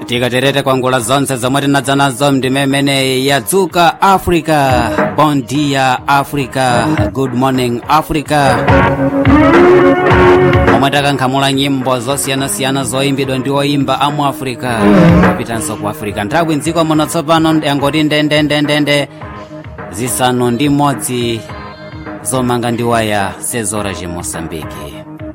tikaterete kwangula zonse zomwe tinadza nazo ndimemene yadzuka africa bon dia africa good morning africa omwe takankhamula nyimbo zosiyanasiyana zoyimbidwa ndi oyimba amu africa kupitanso ku africa nthawi mdziko muno tsopano yangoti ndendendendende zisanu ndi modzi zomanga ndi waya sezora chimosambiki